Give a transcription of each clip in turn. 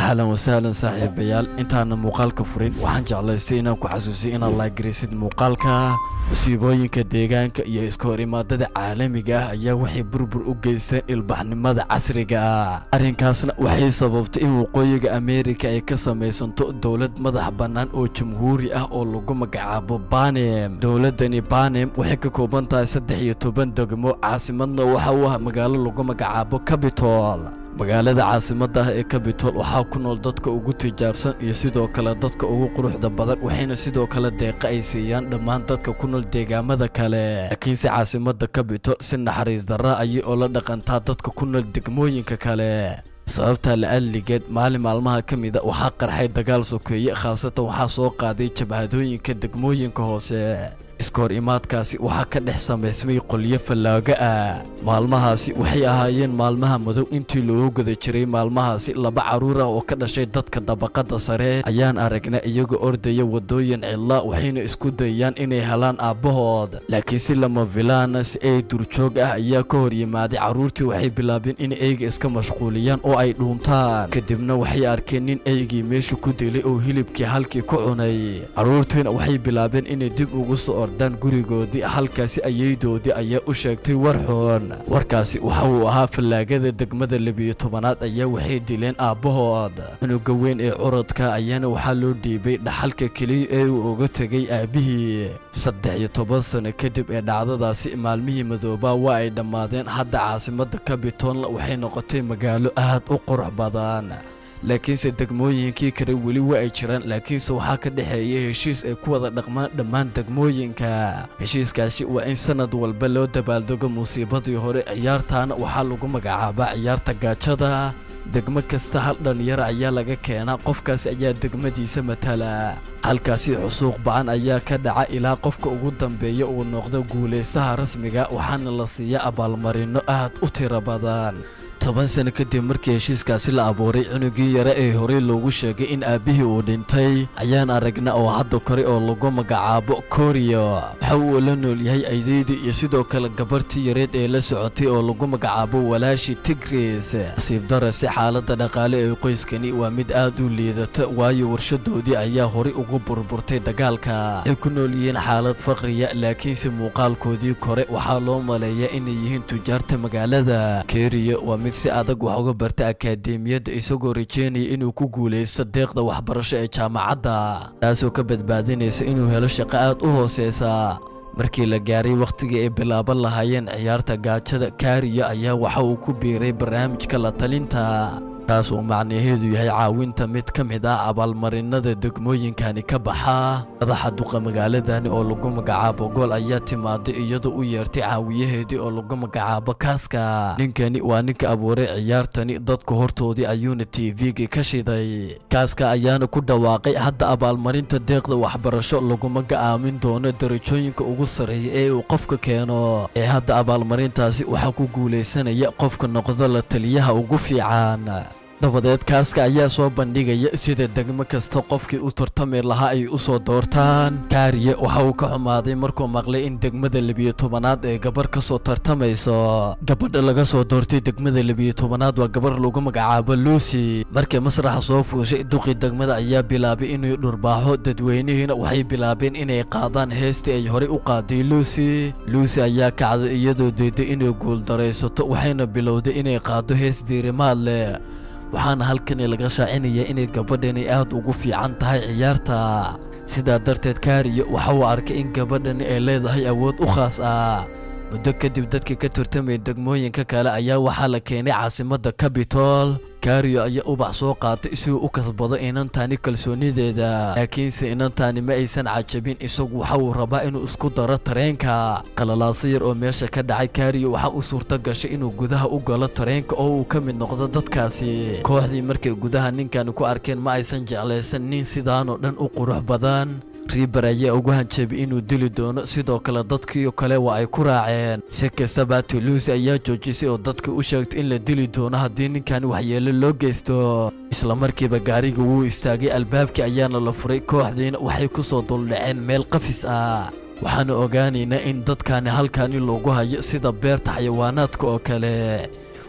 ahlan wasahlan saaxiibayaal intaana muuqaalka furin waxaan jeclaystay inaan ku xasuusiyo inaad laagaraysid muuqaalka musiibooyinka deegaanka iyo iska hor imaadada caalamiga ah ayaa waxay burbur u geysteen ilbaxnimada casriga ah arrinkaasna waxay sababtay in waqooyiga ameerika ay ka samaysanto dowlad madax bannaan oo jamhuuri ah oo lagu magacaabo banem dowladani banem waxay ka kooban tahay saddex iyo toban degmo caasimadna waxa uu ah magaalo lagu magacaabo cabitol magaalada caasimada ah ee cabitol waxaa ku nool dadka ugu tijaarsan iyo sidoo kale dadka ugu quruxda badan waxayna sidoo kale deeqa ay siiyaan dhammaan dadka ku nool deegaamada kale laakiinse caasimada cabitol si naxariis darra ayay oo la dhaqantaa dadka ku nool degmooyinka kale sababta la-aligeed maalin maalmaha ka mid a waxaa qarxay dagaal sokeeye khaasatan waxaa soo qaaday jabhadooyinka degmooyinka hoose iska hor imaadkaasi waxaa ka dhex samaysmay qolyo fallaago ah maalmahaasi waxay ahaayeen maalmaha madow intii loogu guda jiray maalmahaasi laba carruur ah oo ka dhashay dadka dabaqada sare ayaan aragnay iyagoo ordaya waddooyin cidla waxayna isku dayayaan inay helaan aabbahood laakiin si lama filaana si ay durjoog ah ayaa ka hor yimaaday carruurtii waxay bilaabeen in eyga iska mashquuliyaan oo ay dhuuntaan kadibna waxay arkeen nin eygii meesha ku dilay oo hilibkii halkii ku cunay carruurtiina waxay bilaabeen inay dib ugu soo ordaan gurigoodii halkaasi ayeydoodii ayaa u sheegtay war xun warkaasi waxa uu ahaa fallaagada degmada labiyo tobanaad ayaa waxay dileen aabbahood cunuga weyn ee curadka ayaana waxaa loo dhiibay dhaxalka keliya ee uu uga tegay aabbihii saddex iyo toban sano kadib ee dhacdadaasi maalmihii madoobaa waa ay dhammaadeen hadda caasimada cabitolna waxay noqotay magaalo aad u qurux badan laakiinse degmooyinkii kale weli waa ay jiraan laakiinse waxaa ka dhexeeya heshiis ay ku wada dhaqmaan dhammaan degmooyinka heshiiskaasi waa in sanad walba loo dabaaldego musiibadii hore ciyaartaana waxaa lagu magacaabaa ciyaarta gaajada degmo kasta hal dhalinyaro ayaa laga keenaa qofkaasi ayaa degmadiisa matala halkaasi xusuuq ba-an ayaa ka dhaca ilaa qofka ugu dambeeya uu noqdo guulaystaha rasmiga waxaana la siiya abaalmarino aad u tiro badan toban sano kadib markii heshiiskaasi la abuuray cunugii yare ee horey loogu sheegay in aabbihii uu dhintay ayaan aragna oo hadda kore oo lagu magacaabo koriyo waxa uu la nool yahay aydeydii iyo sidoo kale gabartii yareed ee la socotay oo lagu magacaabo walaashi tigris nasiib darase xaaladda dhaqaale ee qoyskani waa mid aad u liidata waayo warshadoodii ayaa horey ugu burburtay dagaalka waxay ku nool yihiin xaalad faqriya laakiinse muuqaalkoodii kore waxaa loo maleeyaa inay yihiin tujaarta magaalada keriyo waa mid si adag wax uga barta akaademiyadda isagoo rajeynaya inuu ku guulaysto deeqda waxbarasho ee jaamacadda taasoo ka badbaadinaysa inuu helo shaqo aad u hooseysa markii la gaaray wakhtigii ay bilaaban lahaayeen ciyaarta gaajada kaariyo ayaa waxa uu ku biiray barnaamijka la talinta taas uu macnaheedu yahay caawinta mid ka mid ah abaalmarinada degmooyinkani ka baxa madaxa duqa magaaladani oo lagu magacaabo gool ayaa timaaday iyadoo u yeertay caawiyaheedii oo lagu magacaabo kaaska ninkani waa ninka abuuray ciyaartani dadka hortoodii ayuuna tv-ga ka shiday kaaska ayaana ku dhawaaqay hadda abaalmarinta deeqda waxbarasho laguma ga-aamin doono darajooyinka ugu sarreeya ee uu qofka keeno ee hadda abaalmarintaasi waxaa ku guulaysanaya qofka noqdo la taliyaha ugu fiican dabadeed kaaska ayaa soo bandhigaya sida degmo kasta qofkii u tartami lahaa ay u soo doortaan kaariye waxa uu ka xumaaday markuu maqlay in degmada labiyo tobanaad ee gabar ka soo tartamayso gabadha laga soo doortay degmada labiyo tobanaad waa gabar lagu magacaabo lucy markii masraxa soo fuushay duqii degmada ayaa bilaabay inuu dhurbaaxo dadweynihiina waxay bilaabeen inay qaadaan heestii ay horey u qaaday lucy lucy ayaa kacday iyadoo deeday inay guuldaraysato waxayna bilowday inay qaado hees diirimaad leh waxaana halkani laga shaacinaya inay gabadhani aad ugu fiican tahay ciyaarta sidaa darteed kaariyo waxa uu arkay in gabadhani ay leedahay awood u khaas ah muddo kadib dadkii ka tartamaya degmooyinka kale ayaa waxaa la keenay caasimadda cabitol kaariyo ayaa ubax soo qaatay si uu u kasbado inantaani kalsoonideeda laakiinse inantaani ma aysan cajabin isagu waxa uu rabaa inuu isku daro tareenka qalalaaso yar oo meesha ka dhacay kaariyo waxaa u suurto gashay inuu gudaha u galo tareenka oo uu ka mid noqdo dadkaasi kooxdii markay gudaha ninkani ku arkeen ma aysan jeclaysan nin sidaanoo dhan u qurux badan riiber ayaa ugu hanjabay inuu dili doono sidoo kale dadkiio kale waa ay ku raaceen si kastaba tuluusi ayaa joojisay oo dadka u sheegtay in la dili doono haddii ninkan waxyeelo loo geysto islamarkiiba gaariga wuu istaagay albaabkii ayaana la furay kooxdiina waxay ku soo duldhaceen meel qafis ah waxaana ogaanaynaa in dadkani halkani loogu hayo sida beerta xayawaanaadka oo kale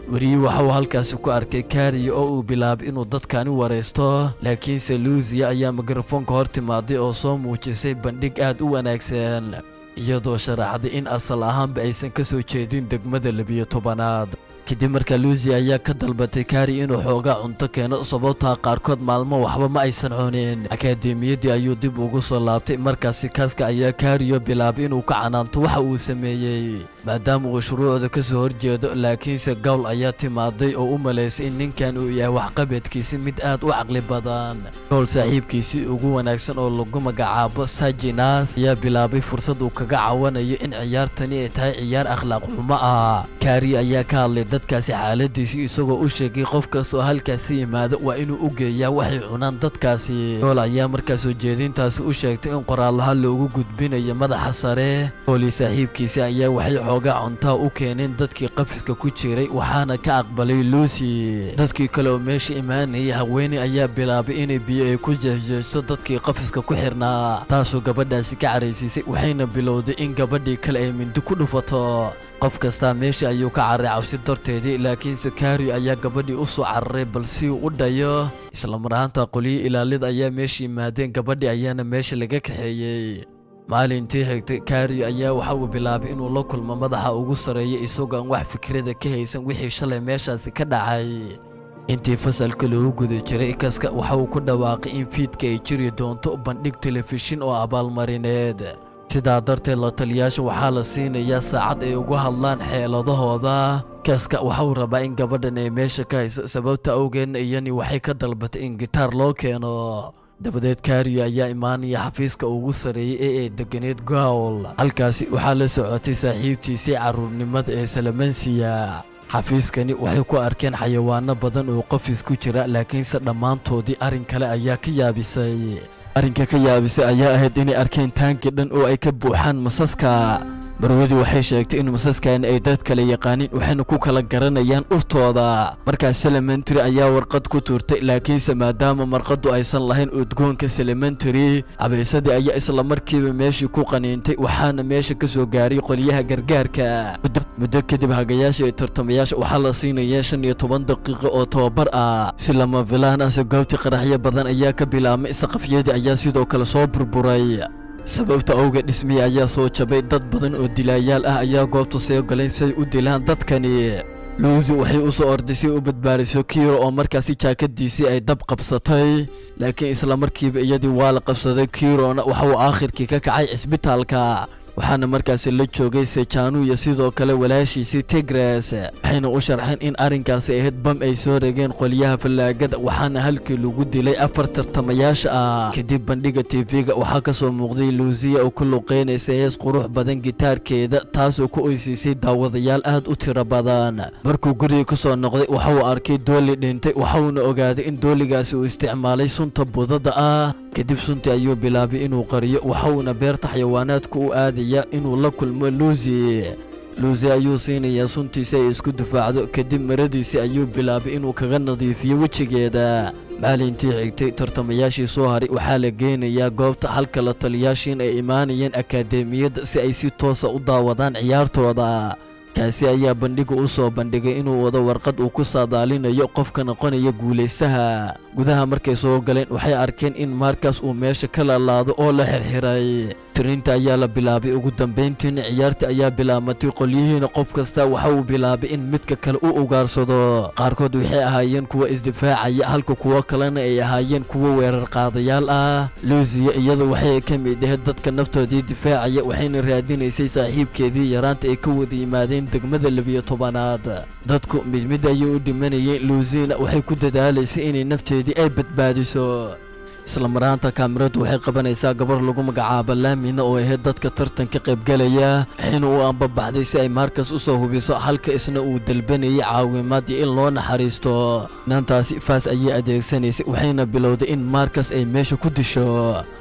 weriyi waxa uu halkaasi ku arkay kariya oo uu bilaabay inuu dadkani waraysto laakiinse luusiya ayaa mikrofoonka hor timaaday oo soo muujisay bandhig aad u wanaagsan iyadoo sharaxday in asal ahaanba aysan ka soo jeedin degmada labiyo tobanaad kadib markaa luusiya ayaa ka dalbatay kari inuu xoogaa cunto keeno sababtaa qaarkood maalmo waxba ma aysan cunin akaademiyaddii ayuu dib ugu soo laabtay markaasi kaaska ayaa kariyo bilaabay inuu ka canaanto waxa uu sameeyey maadaama uu shuruucda ka soo horjeedo laakiinse gowl ayaa timaaday oo u malaysay in ninkan uu yahay waxqabadkiisi mid aad u caqli badan gowl saaxiibkiisii ugu wanaagsan oo lagu magacaabo sajinas ayaa bilaabay fursad uu kaga cawanayo in ciyaartani ay tahay ciyaar akhlaaq xumo ah kari ayaa ka hadlay dadkaasi xaaladiisii isagoo u sheegay qof kastoo halkaasi yimaado waa inuu u geeyaa waxay cunaan dadkaasi gool ayaa markaa soo jeedintaasi u sheegtay in qoraalaha loogu gudbinayo madaxa sare gooli saaxiibkiisi ayaa waxay xoogaa cuntaa u keeneen dadkii qafiska ku jiray waxaana ka aqbalay luusi dadkii kale oo meesha imaanayay haweeney ayaa bilaabay inay biyo ay ku jehjeesto dadkii qafiska ku xirnaa taasoo gabadhaasi ka caraysiisay waxayna bilowday in gabadhii kale ay mindi ku dhufato qof kastaa meesha ayuu ka carray cabsi darteedii laakiinse kari ayaa gabadhii u soo cararay bal si uu u dhayo islamaraanta qoliyo ilaalida ayaa meesha yimaadeen gabadhii ayaana meesha laga kaxeeyey maalintii xigtay kari ayaa waxa uu bilaabay inuu la kulmo madaxa ugu sarreeya isagoo aan wax fikrada ka haysan wixii shalay meeshaasi ka dhacay intii fasalka loogu guda jiray kaska waxa uu ku dhawaaqay in fiidka ay jiri doonto bandhig telefishin oo abaalmarineed sidaa darteed la taliyaasha waxaa la siinayaa saacad ay ugu hadlaan xeeladahooda kaska waxa uu rabaa in gabadhan ay meesha ka hayso sababta awgeedna iyani waxay ka dalbatay in gitaar loo keeno dabadeed kariyo ayaa imaanaya xafiiska ugu sarreeyey ee ay deganeed gowl halkaasi waxaa la socotay saaxiibtiisii carruurnimada ee salamansiya xafiiskani waxay ku arkeen xayawaano badan oo qofis ku jira laakiinse dhammaantoodii arrin kale ayaa ka yaabisay arrinka ka yaabisay ayaa ahayd inay arkeen taangi dhan oo ay ka buuxaan masaska marwadii waxay sheegtay in masaskani ay dad kale yaqaanin waxayna ku kala garanayaan urtooda markaas selementary ayaa warqad ku tuurtay laakiinse maadaama marqadu aysan lahayn udgoonka selementary abaysadii ayaa isla markiiba meeshii ku qaniintay waxaana meesha ka soo gaaray qolyaha gargaarka muddo kadib hagayaasha iyo tartamayaasha waxaa la siinaya shan iyo toban daqiiqo oo tababar ah si lama filaan ase goobtii qaraxyo badan ayaa ka bilaabmay saqafyadii ayaa sidoo kale soo burburay sababta awgeed dhismihii ayaa soo jabay dad badan oo dilaayaal ah ayaa goobta soo galay si ay u dilaan dadkani luusi waxay u soo orday si u badbaadiso kiiro oo markaasi jaakadiisii ay dab qabsatay laakiin isla markiiba iyadii waa la qabsaday kiirona waxa uu aakhirkii ka kacay cisbitaalka waxaana markaasi la joogay sejanu iyo sidoo kale walaashiisii tigres waxayna u sharxeen in arrinkaasi ahayd bam ay soo regeen qolyaha fallaagada waxaana halkii lagu dilay afar tartamayaasha ah kadib bandhiga tv-ga waxaa ka soo muuqday luusiya oo ku luqeynaysa hees qurux badan gitaarkeeda taasoo ku oysiisay daawadayaal aad u tiro badan markuu guriga ku soo noqday waxa uu arkay dooli dhintay waxauna ogaaday in dooligaasi uu isticmaalay sunta budada ah kadib suntii ayuu bilaabay inuu qariyo waxauna beerta xayawaanaadku u aadaya inuu la kulmo luusi luusi ayuu siinayaa suntiisi ay isku difaacdo kadib maradiisi ayuu bilaabay inuu kaga nadiifiyo wejigeeda maalintii xigtay tartamayaashii soo haray waxaa la geynayaa goobta halka la taliyaashiin ay imaanayeen akaademiyadda si ay si toosa u daawadaan ciyaartooda kaasi ayaa bandhiga u soo bandhigay inuu wado warqad uu ku saadaalinayo qofka noqonaya guulaystaha gudaha markay soo galeen waxay arkeen in markas uu meesha ka lalaado oo la xirxiray tirinta ayaa la bilaabay ugu dambayntiina ciyaarta ayaa bilaamatay qolyihiina qof kasta waxa uu bilaabay in midka kale u ugaarsado qaarkood waxay ahaayeen kuwa isdifaacaya halka kuwo kalena ay ahaayeen kuwo weerar qaadayaal ah luusiya iyadu waxay ka mid ahayd dadka naftoodii difaacaya waxayna raadinaysay saaxiibkeedii yaraanta ay ka wada yimaadeen degmada labiyo tobanaad dadku mid mid ayay u dhimanayeen luusina waxay ku dadaalaysay inay nafteedii ay badbaadiso isla maraanta kaamiradu waxay qabanaysaa gabar lagu magacaabo laamina oo ahayd dadka tartanka qaybgalaya waxayna u ambabaxday si ay markas u soo hubiso halka isna uu dalbanayay caawimaad iyo in loo naxariisto naantaasi faas ayay adeegsanaysay waxayna bilowday in markas ay meesha ku disho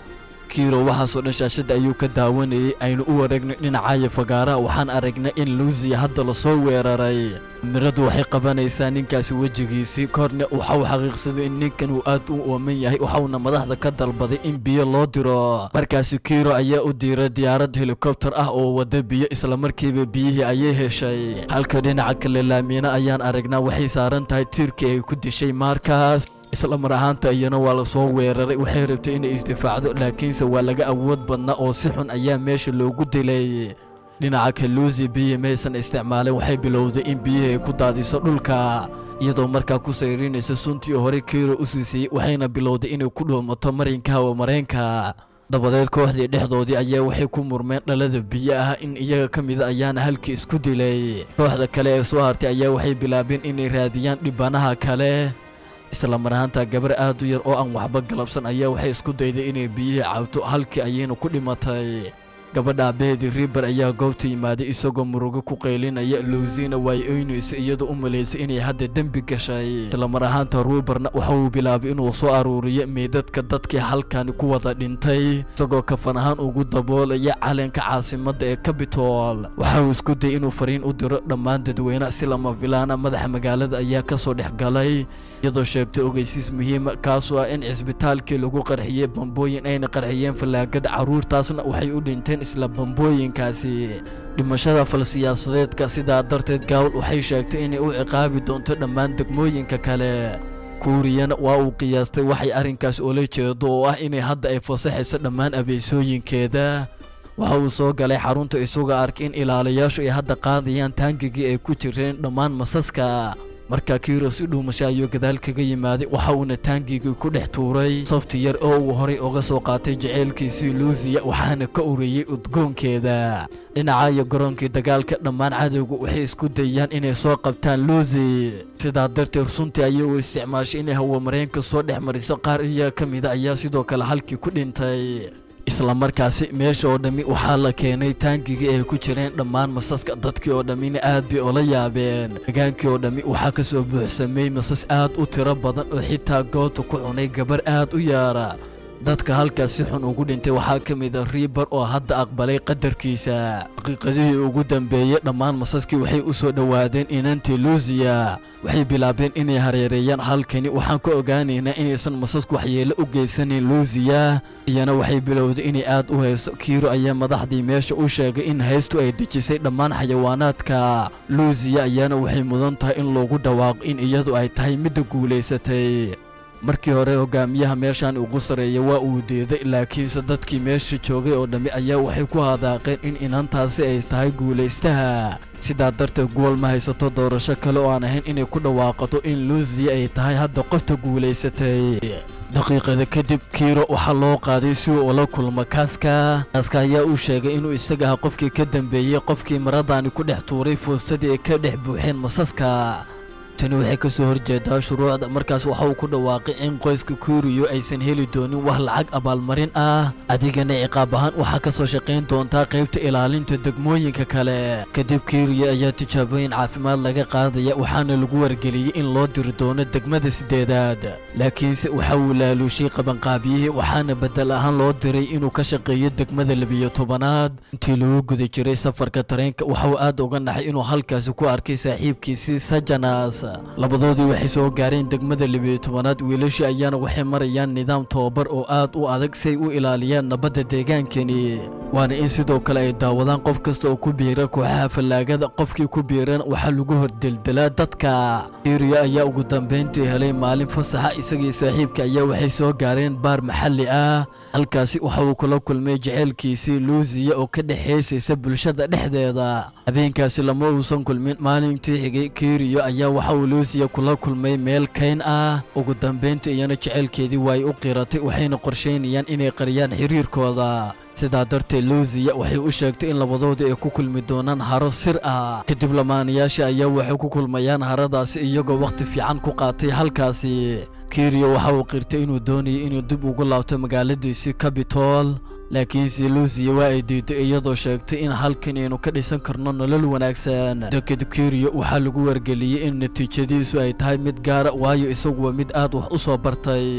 kiiro waxaasoo dhan shaashadda ayuu ka daawanayay aynu u wareegnay dhinacaayo fagaaraha waxaan aragnay in luusiya hadda lasoo weeraray miradu waxay qabanaysaa ninkaasi wejigiisii korne waxau xaqiiqsaday in ninkan uu aad u ooman yahay waxauna madaxda ka dalbaday in biyo loo diro markaasi kiiro ayaa u diiray diyaarad helikobter ah oo wada biyo islamarkiiba biyihii ayay heshay halka dhinaca kale laamiina ayaan aragnaa waxay saaran tahay tiirkii ay ku dishay maarkaas isla mar ahaanta iyana waa lasoo weeraray waxay rabtay inay isdifaacdo laakiinse waa laga awood badnaa oo si xun ayaa meesha loogu dilay dhinaca kaluusi biyi maysan isticmaalin waxay bilowday in biyihii ay ku daadiso dhulka iyadoo markaa ku sayrinaysa suntii hore kiiro u siisayey waxayna bilowday inay ku dhuumato marinka hawa mareenka dabadeed kooxdii dhexdoodii ayaa waxay ku murmeen dhalada biyo ah in iyaga ka mida ayaana halkii isku dilay kooxda kale ee soo hartay ayaa waxay bilaabeen inay raadiyaan dhibanaha kale isla mar ahaanta gabar aad u yar oo aan waxba galabsan ayaa waxay isku dayday inay biyihii cabto halkii ayayna ku dhimatay gabadha aabbaheedii riibar ayaa goobta yimaaday isagoo murugo ku qaylinaya luusina waay oynaysa iyadoo u malaysay inay hadda dembi gashay isla mar ahaanta ruubarna waxa uu bilaabay inuu soo aruuriyo meydadka dadkii halkani ku wada dhintay isagoo kafan ahaan ugu daboolaya calanka caasimadda ee cabitol waxa uu isku dayay inuu fariin u diro dhammaan dadweyne si lama filaana madaxa magaalada ayaa ka soo dhex galay iyadoo sheegtay ogeysiis muhiima kaasoo ah in cisbitaalkii lagu qarxiyey bambooyin ayna qarxiyeen fallaagada carruurtaasna waxay u dhinteen isla bambooyinkaasi dhimashada falsiyaasadeedka sidaa darteed gaawal waxay sheegtay inay u ciqaabi doonto dhammaan degmooyinka kale kuuriyana waa uu qiyaastay waxay arrinkaas oola jeedo oo ah inay hadda ay fasaxayso dhammaan abeysooyinkeeda waxa uu soo galay xarunta isagoo arkay in ilaalayaashu ay hadda qaadayaan taangigii ay ku jireen dhammaan masaska markaa kiiro si dhuumasho ayuu gadaal kaga yimaaday waxa uuna taangigii ku dhex tuuray safti yar oo uu horay uga soo qaatay jaceylkiisii luusiya waxaana ka uriyey udgoonkeeda dhinaca iyo garoonkii dagaalka dhammaan cadowga waxay isku dayaan inay soo qabtaan luusi sidaa darteed runtii ayay u isticmaashay inay hawamareenka soo dhex mariso qaar iyaga ka mida ayaa sidoo kale halkii ku dhintay isla markaasi meesha oo dhammi waxaa la keenay taangigii ay ku jireen dhammaan masaska dadkii oo dhammina aad bay ola yaabeen degaankii oo dhammi waxaa ka soo buuxsamay masas aad u tiro badan oo xitaa goobta ku cunay gabar aad u yaara dadka halkaas si xun ugu dhintay waxaa ka mid a riibar oo hadda aqbalay qadarkiisa daqiiqadihii ugu dambeeyey dhammaan masaskii waxay u soo dhowaadeen inantii luusiya waxay bilaabeen inay hareereeyaan halkani waxaan ka ogaanaynaa inaysan masasku waxyeelo u geysanayn luusiya iyana waxay bilowday inay aad u haysto kiiro ayaa madaxdii meesha u sheegay in haystu ay dejisay dhammaan xayawaanaadka luusiya ayaana waxay mudan tahay in loogu dhawaaqo in iyadu ay tahay midda guulaysatay markii hore hogaamiyaha meeshan ugu sarreeya waa uu diiday laakiinse dadkii meesha joogay oo dhammi ayaa waxay ku hadaaqeen in inantaasi ay tahay guulaystaha sidaa darteed gool ma haysato doorasho kale oo aan ahayn inay ku dhawaaqato in luusiya ay tahay hadda qofta guulaysatay daqiiqada kadib kiiro waxaa loo qaaday si uu ula kulmo kaaska kaaska ayaa uu sheegay inuu isaga aha qofkii ka dambeeyey qofkii maradani ku dhex tuuray fuustadii ay ka dhex buuxeen masaska tani waxay ka soo horjeedaa shuruucda markaas waxa uu ku dhawaaqay in qoyska kuuriyo aysan heli doonin wax lacag abaalmarin ah adigana ciqaab ahaan waxaa ka soo shaqayn doontaa qaybta ilaalinta degmooyinka kale kadib kuuriyo ayaa tijaabooyin caafimaad laga qaadaya waxaana lagu wargeliyey in loo diri doono degmada sideedaad laakiinse waxa uu laaluushay qabanqaabiyihii waxaana bedel ahaan loo diray inuu ka shaqeeyo degmada labiyo tobanaad intii lagu guda jiray safarka tareenka waxa uu aad uga naxay inuu halkaasi ku arkay saaxiibkiisii sajanas labadoodii waxay soo gaareen degmada libiyo tobanaad wiilashii ayaana waxay marayaan nidaam tobabar oo aad u adag si ay u ilaaliyaan nabadda deegaankani waana in sidoo kale ay daawadaan qof kasta oo ku biira kooxaha fallaagada qofkii ku biirana waxaa lagu hordeldelaa dadka iriya ayaa ugu dambayntii helay maalin fasaxa isagii saaxiibka ayaa waxay soo gaareen baar maxalli ah halkaasi waxa uu kula kulmay jaceylkiisii luusiya oo ka dhexaysaysa bulshada dhexdeeda habeenkaasi lama uusan kulmin maalintii xigay kiriyo ayaa waxa uu luusiya kula kulmay meel kayn ah ugu dambayntii iyana jaceylkeedii waa ay u qiratay waxayna qorshaynayaan inay qariyaan xiriirkooda sidaa darteed luusiya waxay u sheegtay in labadoodii ay ku kulmi doonaan haro sir ah kadib lamaanayaasha ayaa waxay ku kulmayaan haradaasi iyagoo wakhti fiican ku qaatay halkaasi kiriyo waxa uu qirtay inuu doonayay inuu dib ugu laabto magaaladiisii cabitol laakiinse luusiya waa ay diiday iyadoo sheegtay in halkan aynu ka dhisan karno nolol wanaagsan deked kiriyo waxaa lagu wargeliyey in natiijadiisu ay tahay mid gaara waayo isagu waa mid aad wax u soo bartay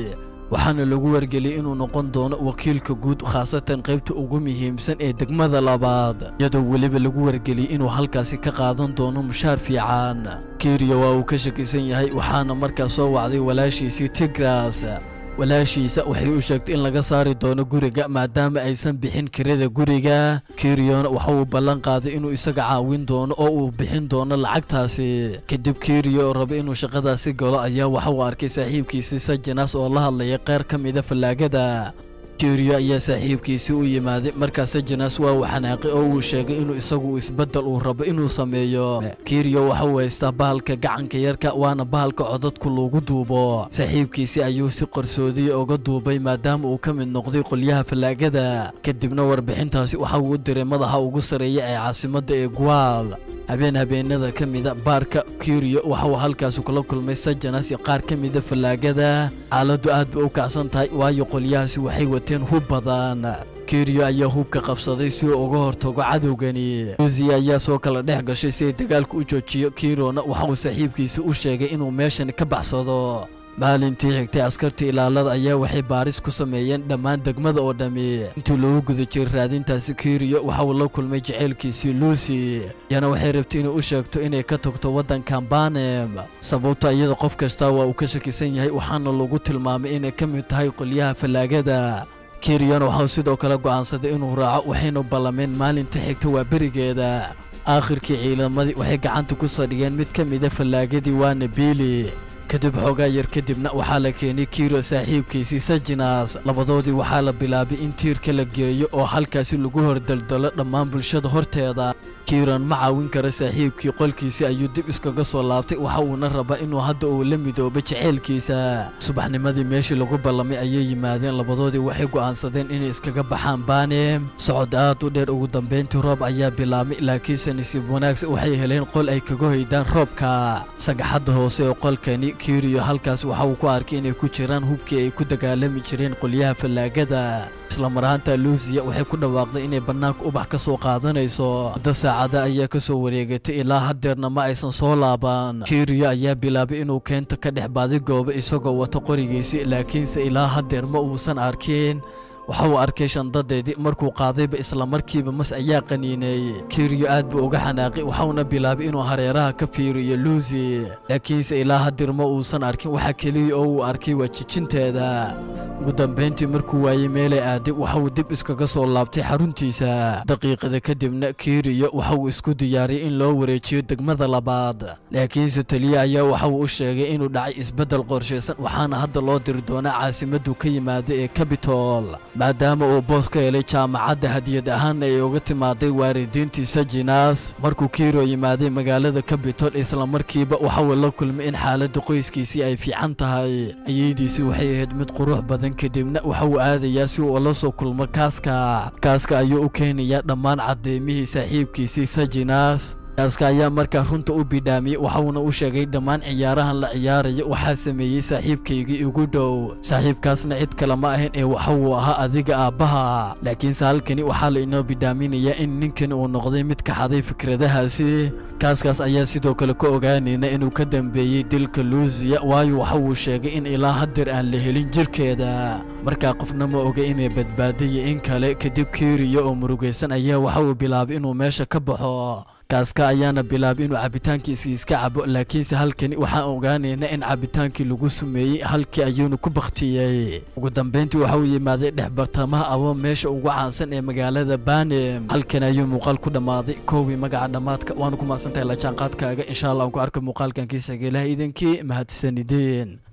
waxaana lagu wargeliyey inuu noqon doono wakiilka guud khaasatan qaybta ugu muhiimsan ee degmada labaad iyadoo weliba lagu wargeliyey inuu halkaasi ka qaadan doono mushaar fiican kiriyo waa uu ka shakisan yahay waxaana markaa soo wacday walaashiisii tigras walaashiisa waxay u sheegtay in laga saari doono guriga maadaama aysan bixin kirada guriga kiriyona waxa uu ballan qaaday inuu isaga caawin doono oo uu bixin doono lacagtaasi kadib kiriyo oo raba inuu shaqadaasi galo ayaa waxa uu arkay saaxiibkiisii sajanas oo la hadlaya qeyr ka mida fallaagada kiriyo ayaa saaxiibkiisii u yimaaday markaa sajanas waa uu xanaaqay oo uu sheegay inuu isagu isbeddel uu rabo inuu sameeyo kiriyo waxa uu haystaa bahalka gacanka yarka waana bahalka codadku lagu duubo saaxiibkiisii ayuu si qarsoodiya uga duubay maadaama uu ka mid noqday qolyaha fallaagada kadibna warbixintaasi waxa uu u diray madaxa ugu sarreeya ee caasimadda ee guaal habeen habeenada ka mida baarka kiriyo waxa uu halkaasi kula kulmay sajanas iyo qaar ka mida fallaagada xaaladdu aad bay u kacsan tahay waayo qolyahaasi waxay wateen hub badan kiriyo ayaa hubka qabsaday si uu uga hortago cadowgani luusiya ayaa soo kala dhex gashay si ay dagaalka u joojiyo kirona waxa uu saaxiibkiisi u sheegay inuu meeshan ka baxsado maalintii xigtay askarta ilaalada ayaa waxay baaris ku sameeyeen dhammaan degmada oo dhammi intii loogu guda jiray raadintaasi kiriyo waxa uu la kulmay jaceylkiisii luusi iyana waxay rabtay inay u sheegto inay ka tagto waddankan banem sababto iyada qof kasta waa uu ka shakisan yahay waxaana lagu tilmaamay inay ka mid tahay qolyaha fallaagada kiriyona waxauu sidoo kale go'aansaday inuu raaco waxaynu ballameen maalinta xigta waa berigeeda aakhirkii ciidamadii waxay gacanta ku sadhigeen mid ka mida fallaagadii waana biili kadib xoogaa yar kadibna waxaa la keenay kiro saaxiibkiisii sajinas labadoodii waxaa la bilaabay in tiirka la geeyo oo halkaasi lagu hordaldalo dhammaan bulshada horteeda kiron ma caawin kara saaxiibkii qolkiisii ayuu dib iskaga soo laabtay waxa uuna rabaa inuu hadda uu la midoobo jaceylkiisa subaxnimadii meeshii lagu ballamay ayay yimaadeen labadoodii waxay go'aansadeen inay iskaga baxaan banem socod aad u dheer ugu dambayntii roob ayaa bilaabmay laakiinse nasiib wanaagsa waxay heleen qol ay kaga hoydaan roobka sagaxadda hoose ee qolkani kiriyo halkaas waxa uu ku arkay inay ku jiraan hubkii ay ku dagaalami jireen qolyaha fallaagada islamaraanta luusiya waxay ku dhawaaqday inay bannaanka ubax ka soo qaadanayso muddo saacada ayaa ka soo wareegatay ilaa haddeerna ma aysan soo laaban kiriyo ayaa bilaabay inuu keenta ka dhex baadigoobo isagoo wato qorigiisii laakiinse ilaa haddeer ma uusan arkin waxa uu arkay shandadeedii markuu qaadayba islamarkiiba mas ayaa qaniinay kiriyo aad buu uga xanaaqay waxauna bilaabay inuu hareeraha ka fiiriyo luusi laakiinse ilaa hadir ma uusan arkin waxa keliya oo uu arkay waa jijinteeda ugu dambayntii markuu waayey meelay aaday waxa uu dib iskaga soo laabtay xaruntiisa daqiiqada kadibna kiriyo waxa uu isku diyaariyay in loo wareejiyo degmada labaad laakiinse taliye ayaa waxa uu u sheegay inuu dhacay isbeddel qorshaysan waxaana hadda loo diri doonaa caasimaddu ka yimaada ee cabitol maadaama uu boos ka helay jaamacadda hadiyad ahaanna ay uga timaaday waalidiintii sajinas markuu kiro yimaaday magaalada cabitol islamarkiiba waxa uu la kulmay in xaaladda qoyskiisii ay fiican tahay ayeydiisii waxay ahayd mid qurux badan kadibna waxa uu aadayaa si uu la soo kulmo kaaska kaaska ayuu u keenayaa dhammaan caddeymihii saaxiibkiisii sajinas kaaska ayaa markaa runta u bidhaamiyey waxauna u sheegay dhammaan ciyaarahan la ciyaaraya waxaa sameeyey saaxiibkaygii igu dhow saaxiibkaasna cid kale ma ahayn ee waxa uu ahaa adiga aabbaha laakiinse halkani waxaa la inoo bidhaaminayaa in ninkani uu noqday mid ka xaday fikradahaasi kaaskaas ayaa sidoo kale ka ogaanayna inuu ka dambeeyey dilka luusiya waayo waxa uu sheegay in ilaa hadeer aan la helin jirkeeda markaa qofna ma oga inay badbaadaya in kale kadib kiriyo oo murugaysan ayaa waxa uu bilaabay inuu meesha ka baxo kaaska ayaana bilaabay inuu cabitaankiisii iska cabo laakiinse halkani waxaan ogaanaynaa in cabitaankii lagu sumeeyey halkii ayuuna ku bakhtiyey ugu dambayntii waxa uu yimaaday dhex bartamaha abo meesha ugu caansan ee magaalada banem halkan ayuu muuqaal ku dhammaaday koowii magaca dhammaadka waanu ku mahadsantahay la jaanqaadkaaga insha allah aan ku arko muuqaalkan kiisa geelaha iidankii mahadsanideen